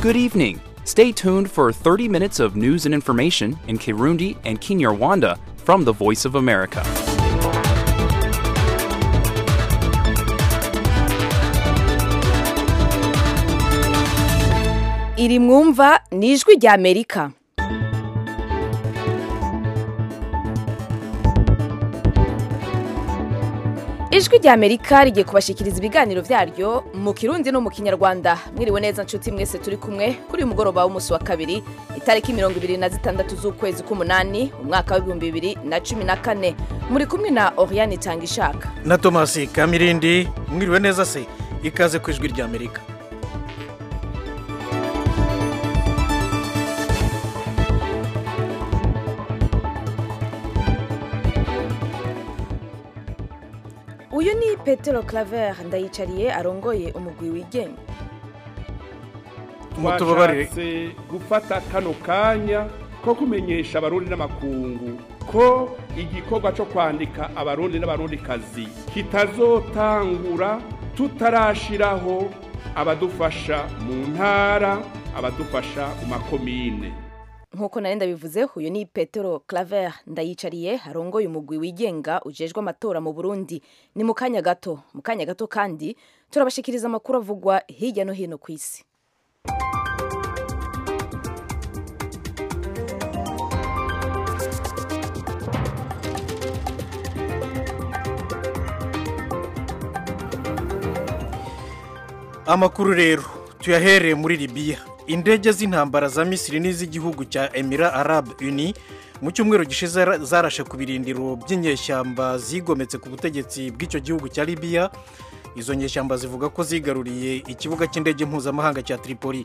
Good evening. Stay tuned for 30 minutes of news and information in Kirundi and Kinyarwanda from the Voice of America. iri mwumva ni ijwi rya amerika ijwi rya amerika rigiye kubashikiriza ibiganiro byaryo mu kirundi no mu kinyarwanda mwiriwe neza nshuti mwese turi kumwe kuri uyu mugoroba w'umunsi wa kabiri itariki mirongo ibiri na zitandatu z'ukwezi k'umunani umwaka w'ibihumbi bibiri na cumi na kane muri kumwe na oriane itanga ishaka na tomasi kamirindi mwiriwe neza se ikaze ku ijwi rya amerika uyu ni petero claver ndayicariye arongoye umugwi wigenga mutubabarire twashatse gufata kano kanya ko kumenyesha abarundi n'amakungu ko igikorwa cyo kwandika abarundi n'abarundikazi kitazotangura tutarashiraho abadufasha mu ntara abadufasha mu makomine nk'uko nari ndabivuze uyu ni petero claver ndayicariye arongoye umugwi wigenga ujejwe amatora mu burundi ni mu kanya gato mu kanya gato kandi turabashikiriza amakuru avugwa hirya no hino ku isi amakuru rero tuyahereye muri libiya indege z'intambara za misiri n'iz'igihugu cya emira arab uni mu cyumweru gishize zarashe ku birindiro by'inyeshyamba zigometse ku butegetsi bw'icyo gihugu cya libiya izo nyeshyamba zivuga ko zigaruriye ikibuga cy'indege mpuzamahanga cya tripoli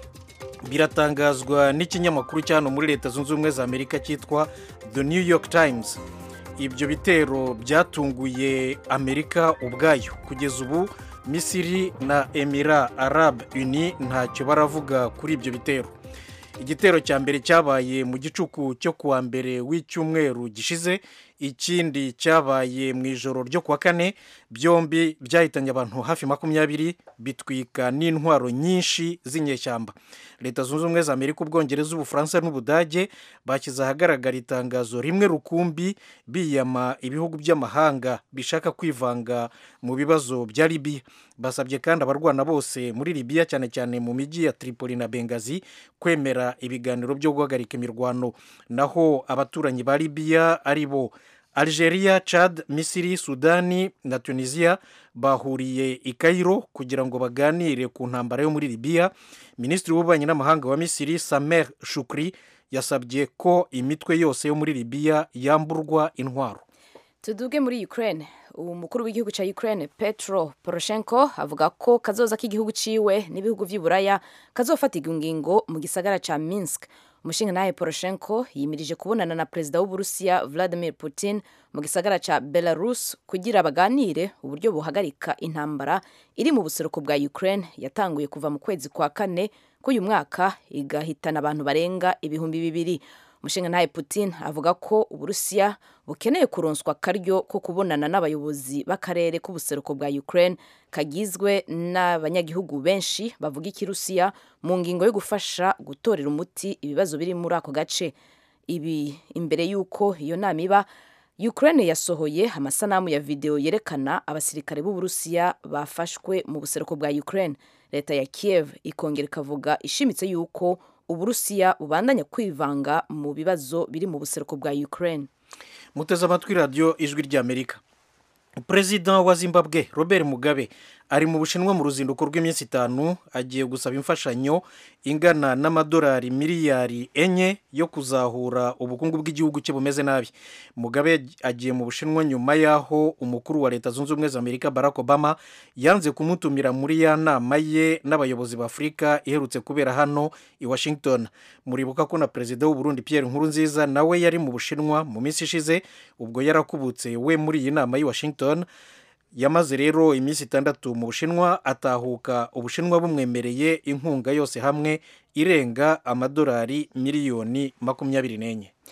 biratangazwa n'ikinyamakuru cyano muri leta zunze ubumwe za amerika cyitwa the new york times ibyo bitero byatunguye amerika ubwayo kugeza ubu misiri na emira arab uni ntacyo baravuga kuri ibyo bitero igitero cya mbere cyabaye mu gicuku cyo kuwa mbere w'icyumweru gishize ikindi cyabaye mu ijoro ryo kuwa kane byombi byahitanye abantu hafi makumyabiri bitwika n'intwaro nyinshi z'inyeshyamba leta zunze ubumwe za amerika ubwongereza ubufaransa n'ubudage bashyize ahagaragara itangazo rimwe rukumbi biyama ibihugu by'amahanga bishaka kwivanga mu bibazo bya libiya basabye kandi abarwana bose muri libiya cyane cyane mu mijyi ya tripoli na bengazi kwemera ibiganiro byo guhagarika imirwano naho abaturanyi ba libiya ari bo algeria chad misiri sudani na tunisia bahuriye i cairo kugira ngo baganire ku ntambara yo muri libiya minisitiri w'ububanyi n'amahanga wa misiri samer shukri yasabye ko imitwe yose yo muri libiya yamburwa intwaro tuduge muri ukraine umukuru w'igihugu cya ukraine petro poroshenko avuga ko kazoza k'igihugu ciwe n'ibihugu vy'iburaya kazofatirwa ingingo mu gisagara ca minsk umushinga nawe poroshenko yimirije kubonana na perezida w'uburusiya vladimir putin mu gisagara ca belarus kugira baganire uburyo buhagarika intambara iri mu buseruko bwa ukraine yatanguye kuva mu kwezi kwa kane k'uyu mwaka igahitana abantu barenga ibihumbi bibiri umushinga ntaye putin avuga ko uburusiya bukeneye kuronswa akaryo ko kubonana n'abayobozi b'akarere k'ubuseruko bwa ukraine kagizwe n'abanyagihugu benshi bavuga ikirusiya mu ngingo yo gufasha gutorera umuti ibibazo biri muri ako gace ibi imbere y'uko iyo nama iba ukraine yasohoye amasanamu ya videwo yerekana abasirikare b'uburusiya bafashwe mu buseruko bwa ukraine leta ya kiev ikongera ikavuga ishimitse y'uko uburusiya bubandanya kwivanga mu bibazo biri mu buseruko bwa ukraine muteze amatwi radiyo ijwi ry'amerika perezida wa zimbabwe robert mugabe ari mu bushinwa mu ruzinduko rw'iminsi itanu agiye gusaba imfashanyo ingana n'amadolari miliyari enye yo kuzahura ubukungu bw'igihugu cye bumeze nabi mugabe agiye mu bushinwa nyuma y'aho umukuru wa leta zunze ubumwe za amerika barack obama yanze kumutumira muri ya nama ye n'abayobozi b'afurika iherutse kubera hano i washington muribuka ko na perezida w'uburundi pierre nkurunziza nawe yari mu bushinwa mu minsi ishize ubwo yarakubutse we muri iyi nama y'i washington yamaze rero iminsi itandatu mu bushinwa atahuka ubushinwa bumwemereye inkunga yose hamwe irenga amadolari miliyoni makumyabiri n'enye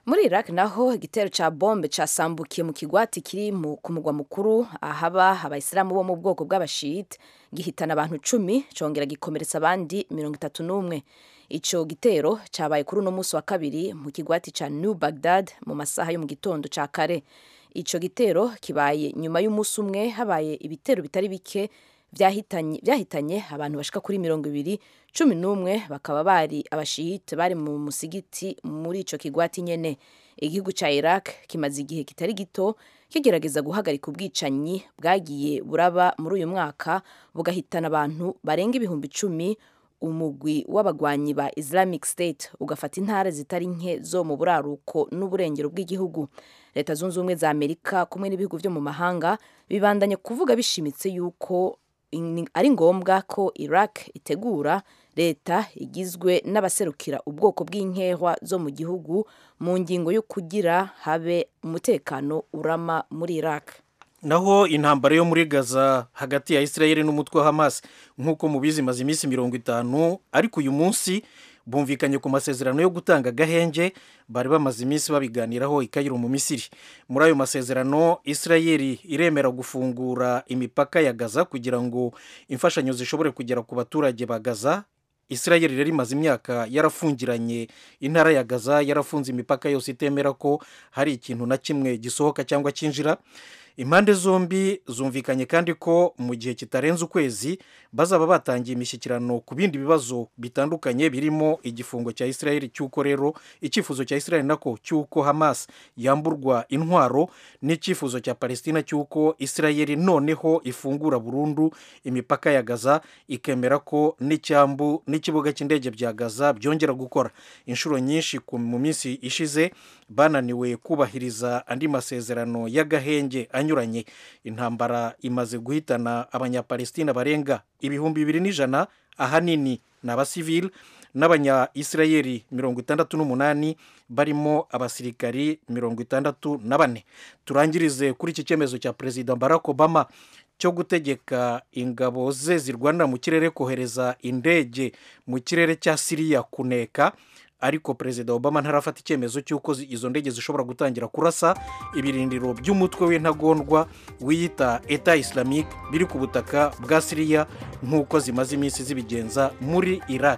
muri iraq naho igitero ca bombe casambukiye mu kigwati kiri mu- ku mugwa mukuru ahaba abayisilamu bo mu bwoko bw'abashiyite gihitana abantu cumi congera gikomeretsa abandi mirongo itatu n'umwe ico gitero cabaye kuri uno munsi wa kabiri mu kigwati ca new baghdad mu masaha yo mu gitondo ca kare ico gitero kibaye nyuma y'umunsi umwe habaye ibitero bitari bike vyahitanye vyahitanye abantu bashika kuri mirongo ibiri cumi n'umwe bakaba bari abashiyite bari mu musigiti muri ico kigwati nyene igihugu ca iraq kimaze igihe kitari gito kigerageza guhagarika ubwicanyi bwagiye buraba muri uyu mwaka bugahitana abantu barenga ibihumbi icumi umugwi w'abagwanyi ba islamic state ugafata intara zitari nke zo mu buraruko n'uburengero bw'igihugu leta zunze ubumwe za amerika kumwe n'ibihugu vyo mu mahanga bibandanye kuvuga bishimitse yuko in- ari ngombwa ko iraq itegura leta igizwe n'abaserukira ubwoko bw'inkehwa zo mu gihugu mu ngingo yo kugira habe umutekano urama muri iraq naho intambara yo muri gaza hagati ya israel n'umutwe wa hamas nk'uko mubizi imaze iminsi mirongo itanu ariko uyu munsi bumvikanye ku masezerano yo gutanga agahenge bari bamaze iminsi babiganiraho i Kairo mu misiri muri ayo masezerano israel iremera gufungura imipaka ya gaza kugira ngo imfashanyo zishobore kugera ku baturage ba gaza israel rero imaze imyaka yarafungiranye intara ya gaza yarafunze imipaka yose itemera ko hari ikintu na kimwe gisohoka cyangwa cyinjira impande zombi zumvikanye kandi ko mu gihe kitarenze ukwezi bazaba batangiye imishyikirano ku bindi bibazo bitandukanye birimo igifungo cya israel cy'uko rero icyifuzo cya israel nako cy'uko hamas yamburwa intwaro n'icyifuzo cya palestina cy'uko israel noneho ifungura burundu imipaka ya gaza ikemera ko n'icyambu n'ikibuga cy'indege bya gaza byongera gukora inshuro nyinshi ku- mu minsi ishize bananiwe kubahiriza andi masezerano y'agahenge anyuranye intambara imaze guhitana abanyapalestina barenga ibihumbi bibiri n'ijana ahanini ni abasivili n'abanya-isirayeli mirongo itandatu n'umunani barimo abasirikari mirongo itandatu na bane turangirize kuri iki cyemezo cya perezida barack obama cyo gutegeka ingabo ze zirwanira mu kirere kohereza indege mu kirere cya siriya kuneka ariko perezida obama ntarafata icyemezo cy'uko zi- izo ndege zishobora gutangira kurasa ibirindiro by'umutwe w'intagondwa wiyita eta islamique biri ku butaka bwa siriya nk'uko zimaze iminsi zibigenza muri iraq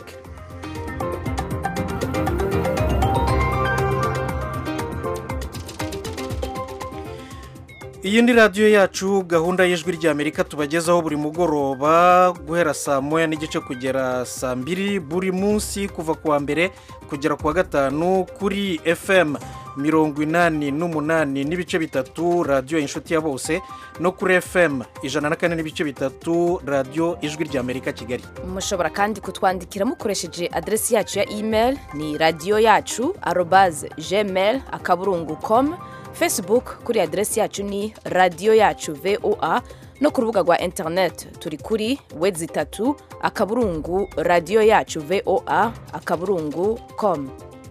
iyi ni radiyo yacu gahunda y'ijwi ry'amerika tubagezaho buri mugoroba guhera saa moya n'igice kugera saa mbiri buri munsi kuva ku wa mbere kugera ku wa gatanu kuri fm mirongo inani n'umunani n'ibice bitatu radiyo inshuti ya bose no kuri fm ijana na kane n'ibice bitatu radiyo ijwi ry'amerika kigali mushobora kandi kutwandikira mukoresheje aderesi yacu ya email ni radiyo yacu arobaze gmail akaburungu com facebook kuri aderesi yacu ni radiyo yacu voa no ku rubuga rwa internet turi kuri wedi itatu akaburungu radiyo yacu voa akaburungu com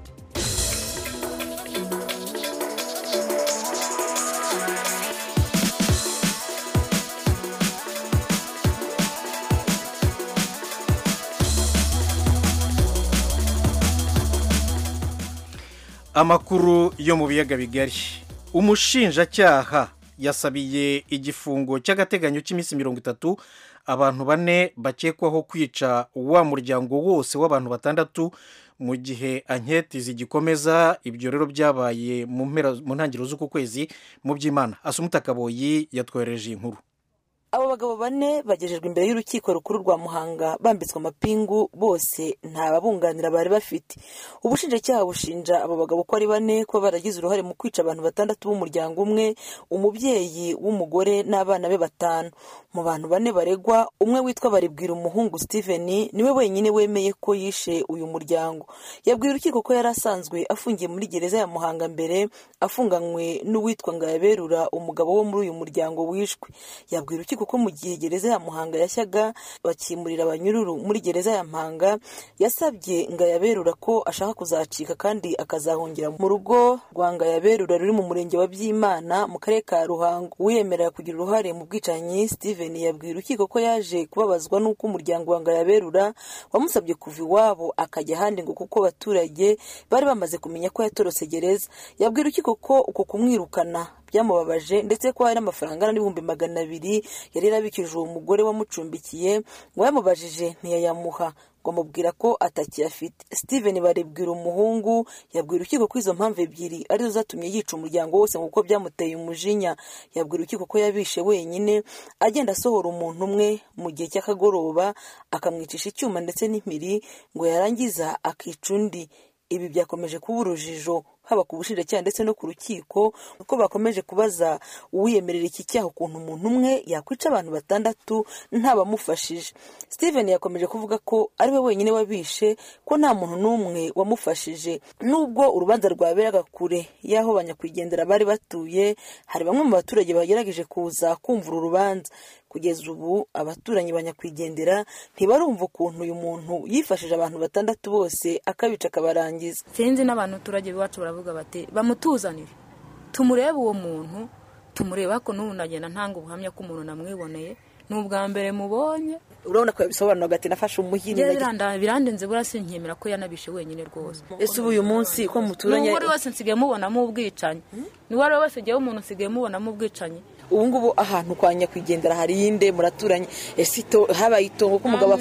amakuru yo mu biyaga bigari umushinjacyaha yasabiye igifungo cy'agateganyo cy'iminsi mirongo itatu abantu bane bakekwaho kwica wa muryango wose w'abantu batandatu mu gihe anketi zigikomeza ibyo rero byabaye mu mpera- mu ntangiriro z'uku kwezi mu by'imana asumuta kaboyi yatwohereje iyi nkuru abo bagabo bane bagejejwe imbere y'urukiko rukuru rwa muhanga bambitswe amapingu bose nta babunganira bari bafite ubushinjacyaha bushinja abo bagabo ko ari bane kuba baragize uruhare mu kwica abantu batandatu b'umuryango umwe umubyeyi w'umugore n'abana be batanu mu bantu bane baregwa umwe witwa baribwira umuhungu steven niwe wenyine wemeye ko yishe uyu muryango yabwiye urukiko ko yari asanzwe afungiye muri gereza ya muhanga mbere afunganywe n'uwitwa ngayaberura umugabo wo muri uyu muryango wishwe yabwiye urukiko urukiko ko mu gihe gereza ya muhanga yashyaga bakimurira abanyururu muri gereza ya mpanga yasabye ngayaberura ko ashaka kuzacika kandi akazahungira mu rugo rwa ngayaberura ruri mu murenge wa byimana mu karere ka ruhango uwiyemerera kugira uruhare mu bwicanyi steven yabwiye urukiko ko yaje kubabazwa n'uko umuryango wa ngayaberura wamusabye kuva iwabo akajya ahandi ngo kuko abaturage bari bamaze kumenya ko yatorotse gereza yabwiye urukiko ko uko kumwirukana byamubabaje ndetse ko hari n'amafaranga n'ibihumbi magana abiri yari yarabikije uwo mugore wamucumbikiye ngo yamubajije ntiyayamuha ngo amubwira ko atakiyafite steven barebwira umuhungu yabwira urukiko ko izo mpamvu ebyiri arizo zatumye yica umuryango wose kuko byamuteye umujinya yabwira urukiko ko yabishe wenyine agenda asohora umuntu umwe mu gihe cy'akagoroba akamwicisha icyuma ndetse n'impiri ngo yarangiza akica undi ibi byakomeje kuba urujijo haba ku bushinjacyaha ndetse no ku rukiko kuko bakomeje kubaza uwiyemerera iki cyaha ukuntu umuntu umwe yakwica abantu batandatu ntabamufashije steven yakomeje kuvuga ko ari we wenyine wabishe ko nta muntu n'umwe wamufashije nubwo urubanza rwaberaga kure y'aho banyakwigendera bari batuye hari bamwe mu baturage bagerageje kuza kumva uru rubanza kugeza ubu abaturanyi banyakwigendera ntibarumva ukuntu uyu muntu yifashije abantu batandatu bose akabica akabarangiza sinzi n'abantu turage iwacu baravuga bati bamutuzanire tumurebe uwo muntu tumurebe ariko n'ubu nagenda ntanga ubuhamya ko umuntu namwiboneye ni ubwa mbere mubonye urabona ko yabisobanura agati nafashe umuhini birandenze burasi nkemera ko yanabishe wenyine rwose ese ubu uyu munsi ko muturanye n'uwo ari wese nsigaye mubonamo ubwicanyi n'uwo ari we wese ugiye umuntu usigaye mubonamo ubwicanyi ubu ngubu ahantu kwa nyakwigendera hari iyinde muraturanye ese ito habaye itongo ko umugabo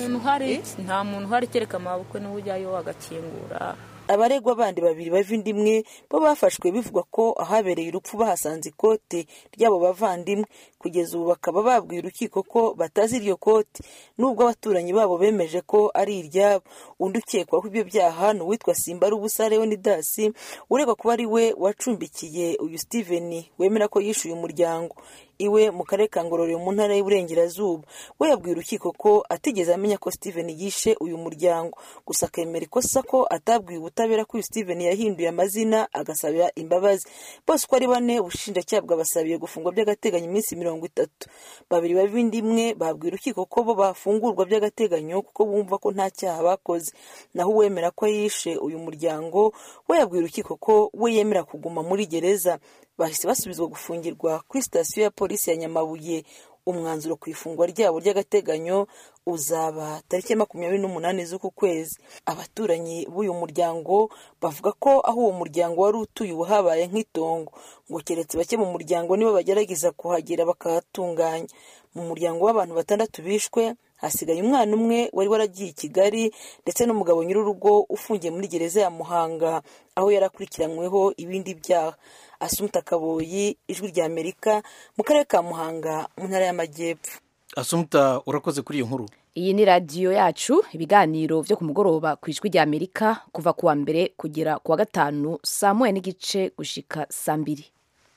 nta muntu uhari kereka amabukwe n'uwo ujyayo agakingura abaregwa bandi babiri bava inda imwe bo bafashwe bivugwa ko ahabereye urupfu bahasanze ikote ry'abo bavandimwe kugeza ubu bakaba babwiye urukiko ko batazi iryo kote nubwo abaturanyi babo bemeje ko ari iryabo undi ukekwaho ibyo byaha ni uwitwa simba ari ubusa leonidasi uregwa kuba ari we wacumbikiye uyu steven wemera ko yishyuye umuryango iwe mu karere ka ngororero mu ntara y'uburengerazuba we yabwiye urukiko ko atigeze amenya ko steven yishe uyu muryango gusa akemera ikosa ko atabwiye ubutabera ko uyu steven yahinduye amazina agasabira imbabazi bose uko ari bane ubushinjacyaha bwabasabiye gufungwa by'agateganyo iminsi mirongo itatu babiri b'indi imwe babwiye urukiko ko bo bafungurwa by'agateganyo kuko bumva ko nta cyaha bakoze naho uwemera ko yishe uyu muryango we yabwiye urukiko ko we yemera kuguma muri gereza bahise basubizwa gufungirwa kuri sitasiyo ya polisi ya nyamabuye umwanzuro ku ifungwa ryabo ry'agateganyo uzaba tariki ya makumyabiri n'umunani z'uku kwezi abaturanyi b'uyu muryango bavuga ko aho uwo muryango wari utuye ubu habaye nk'itongo ngo keretse bake mu muryango nibo bagerageza kuhagera bakahatunganya mu muryango w'abantu batandatu bishwe hasigaye umwana umwe wari waragiye i kigali ndetse n'umugabo nyir'urugo ufungiye muri gereza ya muhanga aho yari akurikiranyweho ibindi byaha asumuta kaboyi ijwi rya amerika mu karere ka muhanga mu ntara y'amajyepfo asumuta urakoze kuri iyo nkuru iyi ni radiyo yacu ibiganiro byo ku mugoroba ku ijwi rya amerika kuva ku wa mbere kugera ku wa gatanu saa moya n'igice gushika saa mbiri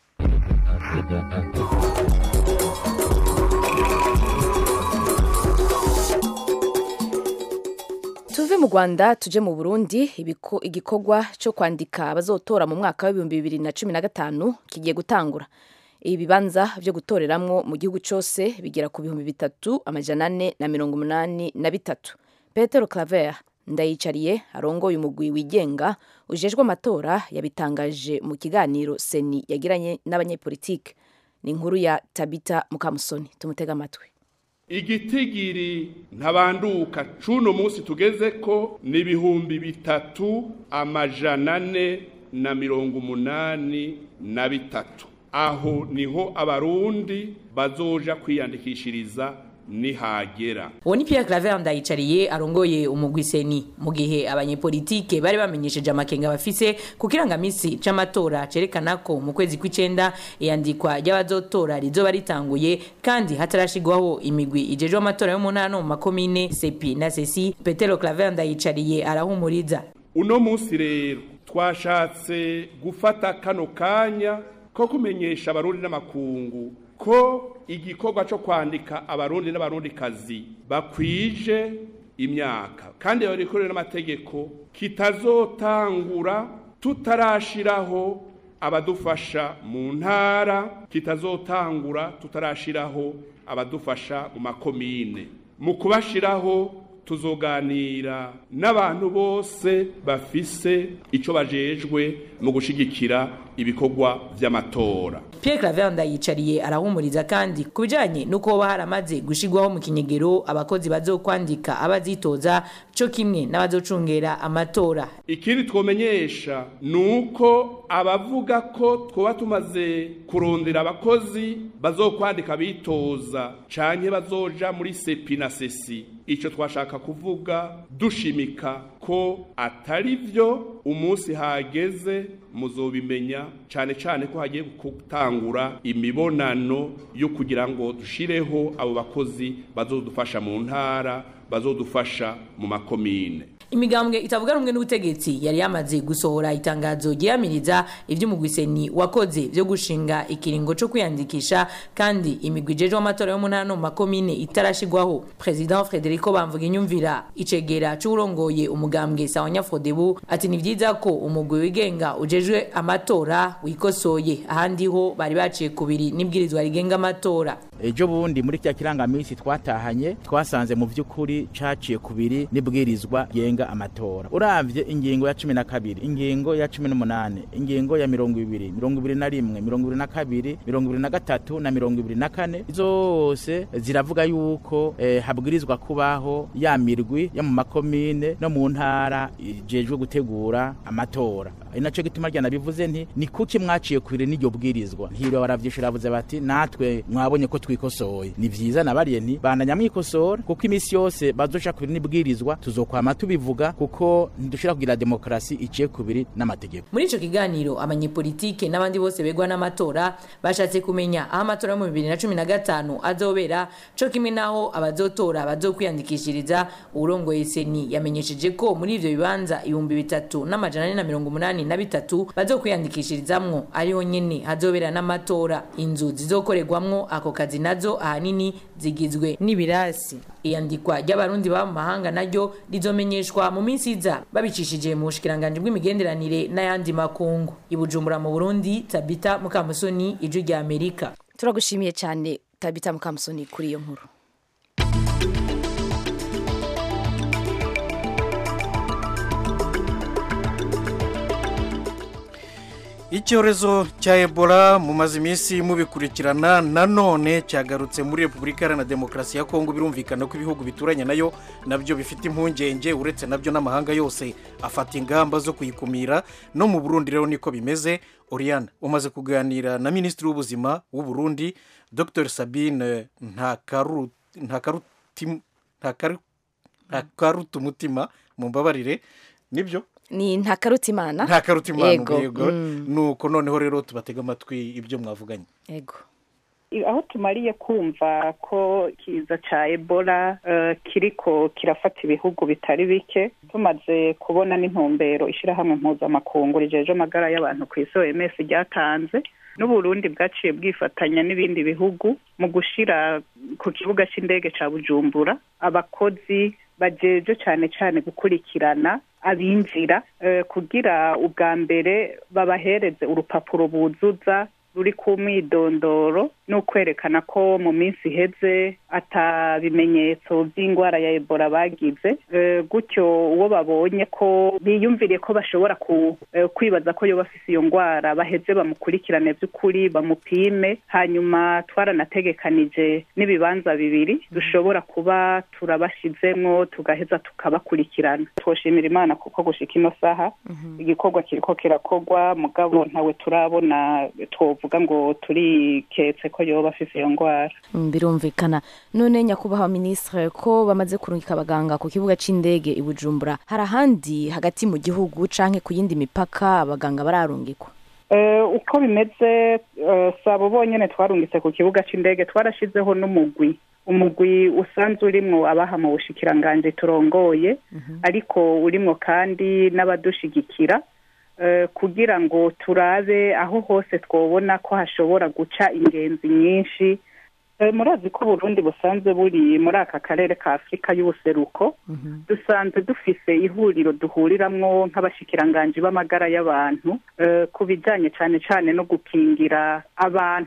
tuve mu rwanda tuje mu burundi igikorwa cyo kwandika abazotora mu mwaka w'ibihumbi bibiri na cumi na gatanu kigiye gutangura ibibanza byo gutoreramwo mu gihugu cyose bigera ku bihumbi bitatu amajana ane na mirongo umunani na bitatu petero claver ndayicariye arongoye umugwi wigenga ujejwe amatora yabitangaje mu kiganiro seni yagiranye n'abanyepolitike ni inkuru ya tabita mukamusoni tumutega amatwi igitigiri ntabanduka cuno munsi tugeze ko ni ibihumbi bitatu amajana ane na mirongo umunani na bitatu aho niho abarundi bazoja kwiyandikishiriza nihagera uwo ni Pierre Claver ndayicariye arongoye umugwi seni mu gihe abanyepolitike bari bamenyesheje amakenga bafise ku kirangamisi c'amatora cerekana ko mu kwezi kw'icenda iyandikwa ry'abazotora rizoba ritanguye kandi hatarashigwaho imigwi ijejwe amatora yo mu ntara no mu makomine sepi na sesi Petero Claver ndayicariye arahumuriza uno munsi rero twashatse gufata kano kanya ko kumenyesha abarundi n'amakungu ko igikorwa cyo kwandika abarundi n'abarundikazi bakwije imyaka kandi babikorera n'amategeko kitazotangura tutarashiraho abadufasha mu ntara kitazotangura tutarashiraho abadufasha mu makomine mu kubashiraho tuzoganira n'abantu bose bafise ico bajejwe mu gushigikira ibikorwa vy'amatora Pierre Claver ndayicariye arahumuriza kandi ku bijanye n'uko hoba haramaze gushigwaho mu kinyegero abakozi bazokwandika abazitoza co kimwe n'abazocungera amatora ikindi twomenyesha ni uko abavuga ko twoba tumaze kurondera abakozi bazokwandika bitoza canke bazoja muri sepi na sesi ico twashaka kuvuga dushimika ko atari vyo umunsi hageze muzobimenya cane cane ko hagiye gutangura imibonano yo kugira ngo dushireho abo bakozi bazodufasha mu ntara bazodufasha mu makomine imigambwe itavuga rumwe n'ubutegetsi yari yamaze gusohora itangazo ryiyamiriza ivy'umugwiseni wakoze vyo gushinga ikiringo co kwiyandikisha kandi imigwi ijejwe amatora yo mu ntara no mu makomine itarashigwaho president frederico bamvuga inyumvira icegera c'uwurongoye umugambwe sawanya frodebu ati ni vyiza ko umugwi wigenga ujejwe amatora wikosoye ahandi ho bari baciye kubiri n'ibwirizwa rigenga amatora ejo bundi muri kya kirangamisi twatahanye twasanze mu vy'ukuri caciye kubiri n'ibwirizwa genga amatora uravye ingingo ya cumi na kabiri ingingo ya cumi n'umunane ingingo ya mirongo ibiri mirongo ibiri na rimwe mirongo ibiri na kabiri mirongo ibiri na gatatu na mirongo ibiri na kane zose ziravuga yuko eh, habwirizwa kubaho ya mirwi yo mu makomine no mu ntara ijejwe gutegura amatora ari naco gituma ryana bivuze nti ni kuki mwaciye kubiri n'iryo bwirizwa ntiro baravyishura bavuze bati natwe mwabonye ko twikosoye ni vyiza nabariye nti bandanya mwikosora kuko imisi yose bazoca kubiri n'ibwirizwa tuzokwama tubivuga kuko ntidushobora kugira demokarasi iciye kubiri n'amategeko muri ico kiganiro abanyepolitike n'abandi bose begwa n'amatora bashatse kumenya aho amatora yo mu bibiri na cumi na gatanu azobera co kimwe n'aho abazotora bazokwiyandikishiriza uwurongoye seni yamenyesheje ko muri ivyo bibanza ibihumbi bitatu n'amajana ane na mirongo umunani na bitatu bazokwiyandikishirizamwo ariho nyene hazobera n'amatora inzu zizokorerwamwo ako kazi nazo ahanini zigizwe n'ibirasi iyandikwa ry'abarundi baba mu mahanga naryo rizomenyeshwa mu minsi iza babicishije mu bushikiranganji bw'imigenderanire n'ayandi makungu ibujumbura mu burundi tabita mukamusoni ijwi rya amerika turagushimiye cyane tabita mukamusoni kuri iyo nkuru icyorezo cya ebola mumaze iminsi mubikurikirana nanone cyagarutse muri repubulika iharanira demokarasi ya kongo birumvikana ko ibihugu bituranye nayo nabyo bifite impungenge uretse nabyo n'amahanga yose afata ingamba zo kuyikumira no mu burundi rero niko bimeze oriana umaze kuganira na minisitiri w'ubuzima w'u Burundi dr sabine ntakaruta umutima mu mbabarire nibyo ni ntakarutimana ntakarutimana Yego, yego mm. nuko noneho rero tubatega amatwi ibyo mwavuganye yego aho tumariye kumva ko ikiza cya ebola eh, kiriko kirafata ibihugu bitari bike tumaze kubona n'intumbero ishyirahamwe mpuzamakungu rijeje amagara y'abantu ku isi oms ryatanze n'uburundi bwaciye bwifatanya n'ibindi bihugu mu gushyira ku kibuga cy'indege cya bujumbura abakozi bajeje cyane cyane gukurikirana abinjira eh, kugira ubwa mbere babahereze urupapuro buzuza ruri ku mwidondoro ni ukwerekana ko mu minsi iheze ata bimenyetso by'indwara ya ebola bagize Eh, gutyo uwo babonye ko biyumviriye ko bashobora ku- eh, kwibaza ko yoba afise iyo ndwara baheze bamukurikirane by'ukuri bamupime hanyuma twaranategekanije n'ibibanza bibiri dushobora kuba turabashizemwo tugaheza tukabakurikirana twoshimira imana kuko gushika ino saha igikorwa kiriko kirakorwa mugabo ntawe turabona twovuga ngo turiketse ko yoba afise iyo ndwara Mm, birumvikana none nyakubahwa minisitiri ko bamaze kurungika abaganga ku kibuga cy'indege i bujumbura hari ahandi hagati mu gihugu canke ku yindi mipaka abaganga bararungikwa Eh, uko bimeze eh, si abo bonyene twarungitse ku kibuga c'indege twarashizeho n'umugwi umugwi usanzwe urimwo abaha mu bushikiranganji turongoye ariko urimwo kandi n'abadushigikira eh, kugira ngo turabe aho hose twobona ko hashobora guca ingenzi nyinshi Eh, murazi ko uburundi busanzwe buri muri aka karere ka afurika y'ubuseruko dusanzwe dufise ihuriro duhuriramwo nk'abashikiranganji b'amagara y'abantu eh, ku bijanye cane cane no gukingira abantu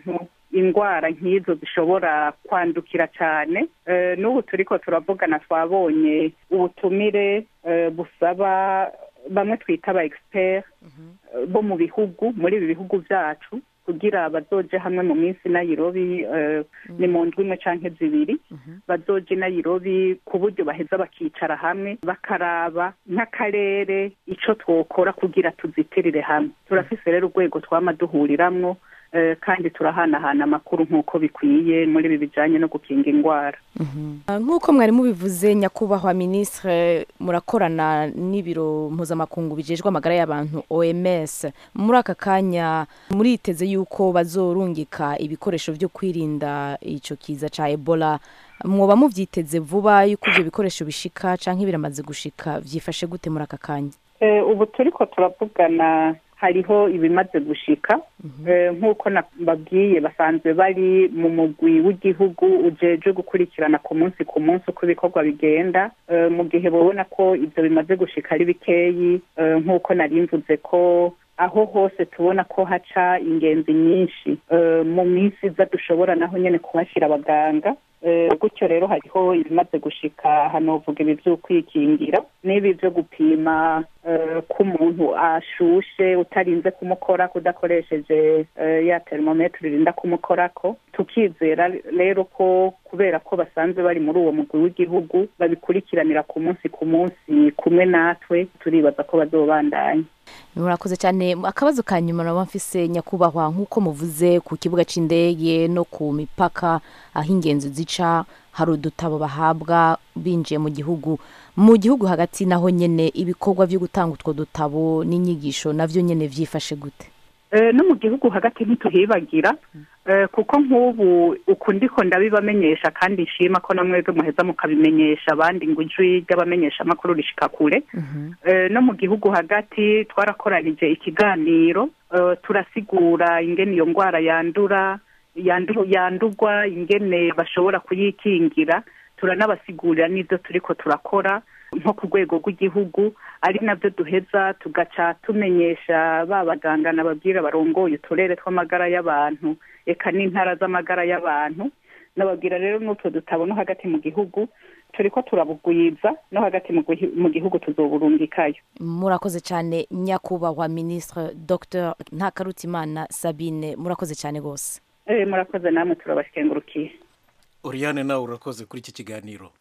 indwara nk'izo zishobora kwandukira cyane Eh, n'ubu turiko turavugana twabonye ubutumire eh, busaba bamwe twita aba expert eh, bo mu bihugu muri ibi bihugu byacu kugira bazoje hamwe mu minsi Nairobi eh, ni mu ndwi imwe canke zibiri bazoje i Nairobi ku buryo baheza bakicara hamwe bakaraba nk'akarere ico twokora kugira tuzitirire hamwe turafise rero urwego twama duhuriramwo eh, kandi turahanahana amakuru nk'uko bikwiye muri ibi bijanye no gukinga indwara Ah, nk'uko mwari mubivuze nyakubahwa ministre murakorana n'ibiro mpuzamakungu bijejwe amagara y'abantu oms muri aka kanya muriteze yuko bazorungika ibikoresho vyo kwirinda ico kiza ca ebola mwoba muvyiteze vuba yuko ivyo bikoresho bishika canke biramaze gushika vyifashe gute muri aka kanya Eh, ubu turiko turavugana hariho ibimaze gushika Eh, nk'uko nababwiye basanzwe bari mu mugwi w'igihugu ujejwe gukurikirana ku munsi ku munsi uko ibikorwa bigenda Eh, mu gihe babona ko ibyo bimaze gushika ari bikeyi eh, nk'uko nari mvuze ko aho hose tubona ko haca ingenzi nyinshi Eh, mu minsi iza dushobora naho nyene kuhashyira abaganga Eh, gutyo rero hariho ibimaze gushika hanovuga ibi vy'ukwikingira n'ibi vyo gupima eh, ko umuntu ashushe utarinze kumukora kudakoresheje eh, ya termometre irinda kumukorako tukizera rero ko kubera ko basanzwe bari muri uwo mugwi w'igihugu babikurikiranira ku munsi ku munsi kumwe natwe turibaza ko bazobandanya murakoze cyane akabazo ka nyuma naba mfise nyakubahwa nk'uko muvuze ku kibuga c'indege no ku mipaka aho ingenzi zica hari udutabo bahabwa binjiye mu gihugu mu gihugu hagati naho nyene ibikorwa vyo gutanga utwo dutabo n'inyigisho navyo nyene vyifashe gute Eh, no mu gihugu hagati ntituhibagira eh, kuko nk'ubu uku ndiko ndabibamenyesha kandi nshima ko namwebwe muheza mukabimenyesha abandi ngo ijwi ry'abamenyesha amakuru rishika kure Eh, no mu gihugu hagati twarakoranije ikiganiro eh, turasigura ingene iyo ndwara yandura yandu- yandurwa ingene bashobora kuyikingira turanabasigurira n'ibyo turiko turakora nko ku rwego rw'igihugu ari nabyo duheza tugaca tumenyesha ba baganga nababwira barongoye uturere tw'amagara y'abantu eka n'intara z'amagara y'abantu nababwira rero n'utwo dutabo no hagati mu gihugu turiko turabugwiza no hagati mu gihu- mu gihugu tuzoburungikayo murakoze cyane nyakubahwa ministre dr ntakarutimana sabine murakoze cyane rwose Eh, murakoze namwe turabashengurukiye Oriane nawe urakoze kuri iki kiganiro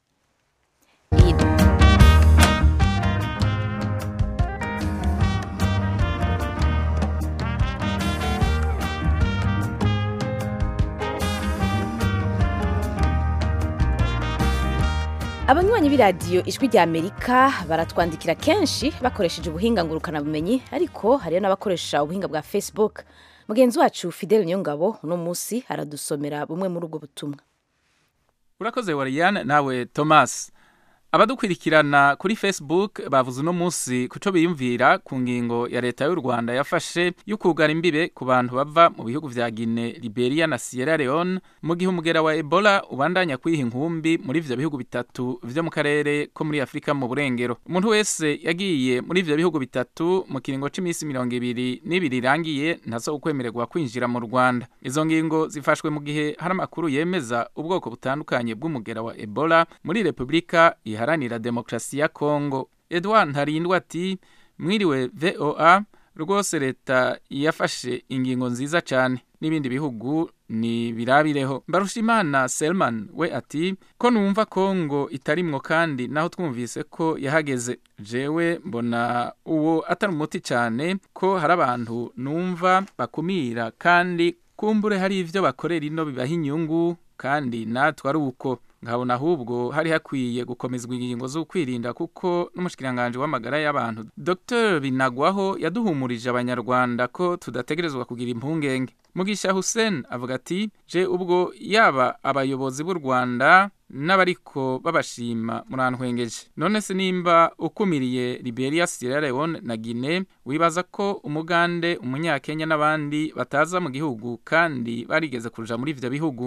abanywanyi b'iradiyo ijwi rya amerika baratwandikira kenshi bakoresheje ubuhinga ngurukanabumenyi ariko hariyo n'abakoresha ubuhinga bwa facebook mugenzi wacu fidele niyongabo uno munsi aradusomera bumwe muri ubwo butumwa urakoze wariyane nawe thomas abadukurikirana kuri facebook bavuze uno munsi kuco biyumvira ku ngingo ya leta y'u rwanda yafashe yo kugara imbibe ku bantu bava mu bihugu vya gine liberia na sierra leone mu gihe umugera wa ebola ubandanya kwiha inkumbi muri ivyo bihugu bitatu vyo mu karere ko muri afurika mu burengero umuntu wese yagiye muri ivyo bihugu bitatu mu kiringo c'imisi mirongo ibiri n'ibiri irangiye ntazo ukwemererwa kwinjira mu rwanda izo ngingo zifashwe mu gihe hari amakuru yemeza ubwoko butandukanye bw'umugera wa ebola muri repubulika iharanira demokarasi ya kongo edouard ntarindwa ati mwiriwe voa rwose leta yafashe ingingo nziza cyane n'ibindi bihugu ni birabireho mbarushimana selman we ati ko numva kongo itarimwo kandi naho twumvise ko yahageze jewe mbona uwo atari umuti cyane ko hari abantu numva bakumira kandi kumbure hari ivyo bakorera ino bibaha inyungu kandi natwe ari uko nkabona ahubwo hari hakwiye gukomezwa ingingo zo kwirinda kuko n'umushikiranganje w'amagara y'abantu Dr Binagwaho yaduhumurije abanyarwanda ko tudategerezwa kugira impungenge Mugisha Hussein avuga ati je ubwo yaba abayobozi b'u Rwanda n'abariko babashima murantwengeje none se nimba ukumiriye Liberia Sierra Leone na Guinea wibaza ko umugande umunyakenya n'abandi bataza mu gihugu kandi barigeze kuja muri ivyo bihugu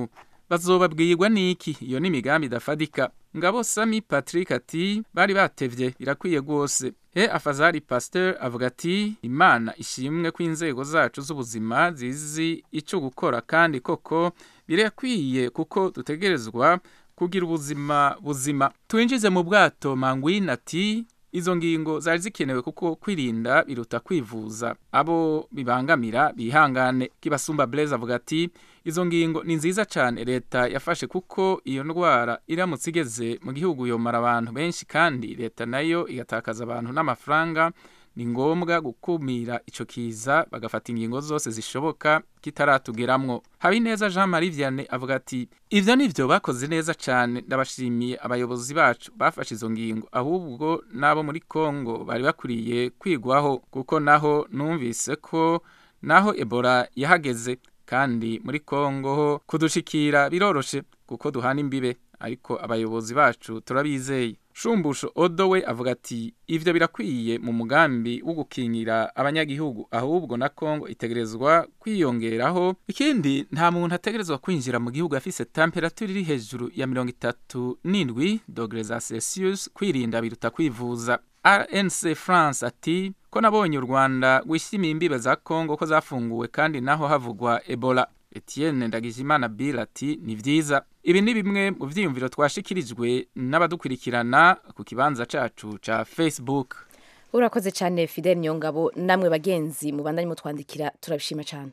bazobabwirwa n'iki iyo ni imigambi idafadika ngabo sami patrick ati bari batevye birakwiye rwose he afazari pasteur avuga ati imana ishimwe ko inzego zacu z'ubuzima zizi ico gukora kandi koko birakwiye kuko dutegerezwa kugira ubuzima buzima twinjize mu bwato mangwin ati izo ngingo zari zikenewe kuko kwirinda biruta kwivuza abo bibangamira bihangane kibasumba blaise avuga ati izo ngingo ni nziza cyane leta yafashe kuko iyo ndwara iramutse igeze mu gihugu yomara abantu benshi kandi leta nayo igatakaza abantu n'amafaranga ni ngombwa gukumira ico kiza bagafata ingingo zose zishoboka kitaratugeramwo habineza jean marie vianney avuga ati ivyo nivyo bakoze neza cane ndabashimiye abayobozi bacu bafashe izo ngingo ahubwo n'abo muri kongo bari bakwiriye kwigwaho kuko naho numvise ko naho ebola yahageze kandi muri kongo ho kudushikira biroroshe kuko duhana imbibe ariko abayobozi bacu turabizeye shumbusho odo we avuga ati ivyo birakwiye mu mugambi wo gukingira abanyagihugu ahubwo na kongo itegerezwa kwiyongeraho ikindi nta muntu ategerezwa kwinjira mu gihugu afise temperature iri hejuru ya mirongo itatu n'indwi dogere za celsius kwirinda biruta kwivuza rnc france ati ko nabonye u rwanda rwishimiye imbibe za kongo ko zafunguwe kandi naho havugwa ebola etienne ndagijimana bill ati ni vyiza ibi ni bimwe mu vyiyumviro twashikirijwe n'abadukurikirana ku kibanza cacu ca facebook urakoze cyane fidel nyongabo namwe bagenzi mubandanye mutwandikira turabishima cyane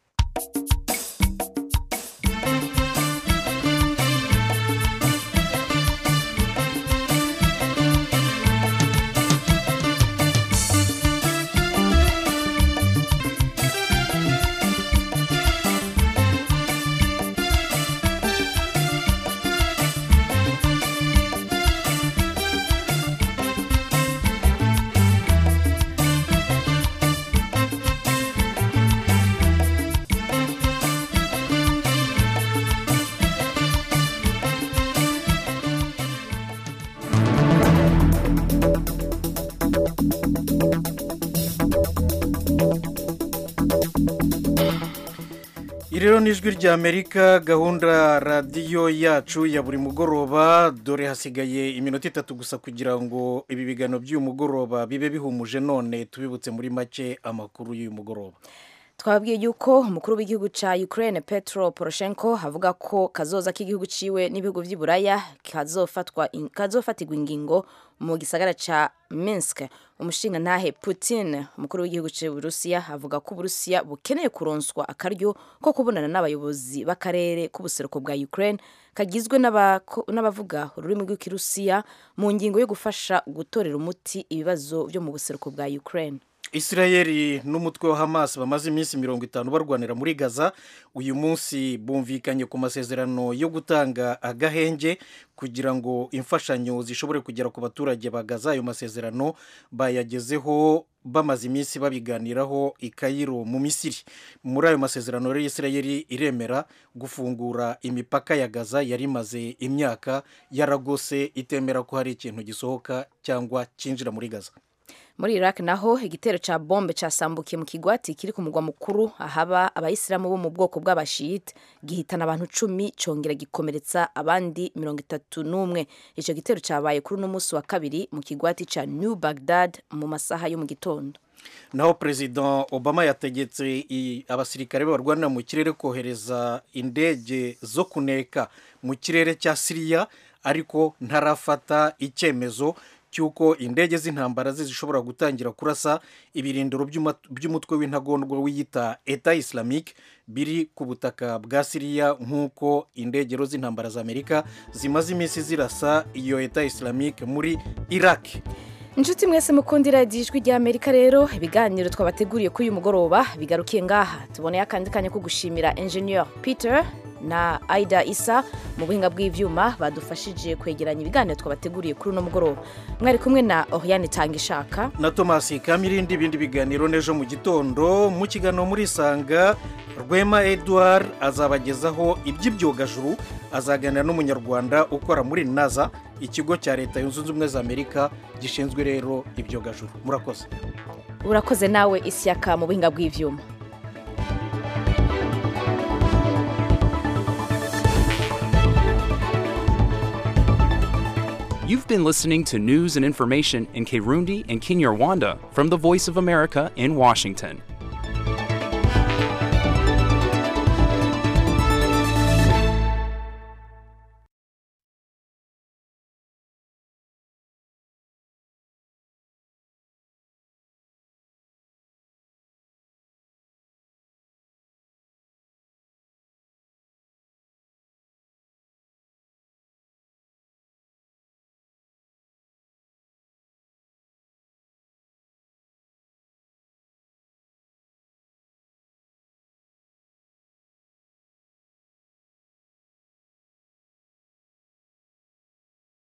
iri rero ni ijwi ry'amerika gahunda radiyo yacu ya buri mugoroba dore hasigaye iminota itatu gusa kugira ngo ibi biganiro by'uyu mugoroba bibe bihumuje none tubibutse muri make amakuru y'uyu mugoroba twababwiye yuko umukuru w'igihugu cya Ukraine Petro Poroshenko avuga ko kazoza k'igihugu ciwe n'ibihugu vy'i Buraya kazofatwa kazofatirwa ingingo mu gisagara ca Minsk umushinga ntahe Putin umukuru w'igihugu cy'Uburusiya avuga ko Uburusiya bukeneye kuronswa akaryo ko kubonana n'abayobozi b'akarere k'ubuseruko bwa Ukraine kagizwe n'abavuga ururimi rw'ikirusiya mu ngingo yo gufasha gutorera umuti ibibazo byo mu buseruko bwa Ukraine isirayeli n'umutwe wa hamas bamaze iminsi mirongo itanu barwanira muri gaza uyu munsi bumvikanye ku masezerano yo gutanga agahenge kugira ngo imfashanyo zishobore kugera ku baturage ba gaza ayo masezerano bayagezeho bamaze iminsi babiganiraho i kayiro mu misiri muri ayo masezerano rero isirayeli iremera gufungura imipaka ya gaza yari imaze imyaka yaragose itemera ko hari ikintu gisohoka cyangwa cyinjira muri gaza muri iraq naho igitero cya bombe cyasambukiye mu kigwati kiri ku mugwa mukuru ahaba abayisilamu bo mu bwoko bw'abashiyite gihitana abantu cumi cyongera gikomeretsa abandi mirongo itatu n'umwe icyo gitero cyabaye kuri uno munsi wa kabiri mu kigwati cya new bagdad mu masaha yo mu gitondo naho perezida obama yategetse abasirikare barwanira mu kirere kohereza indege zo kuneka mu kirere cya siriya ariko ntarafata icyemezo cy'uko indege z'intambara ze zishobora gutangira kurasa ibirindiro by'umutwe w'intagondwa wiyita eta islamique biri ku butaka bwa siriya nk'uko indegero z'intambara za amerika zimaze iminsi zirasa iyo eta islamique muri iraq inshuti mwese mukundira ijwi rya amerika rero ibiganiro twabateguriye kuri uyu mugoroba bigarukiye ngaha tuboneye akandi kanya ko gushimira engineer peter na aida isa mu buhinga bw'ibyuma badufashije kwegeranya ibiganiro twabateguriye kuri uno mugoroba mwari kumwe na oriane tanga ishaka na tomasi kamirindi ibindi biganiro n'ejo mu gitondo mu kiganiro muri isanga rwema edouard azabagezaho iby'ibyogajuru azaganira n'umunyarwanda ukora muri naza ikigo cya leta yunze ubumwe za amerika gishinzwe rero ibyogajuru murakoze urakoze nawe ishyaka mu buhinga bw'ibyuma You've been listening to news and information in Kirundi and Kinyarwanda from the Voice of America in Washington.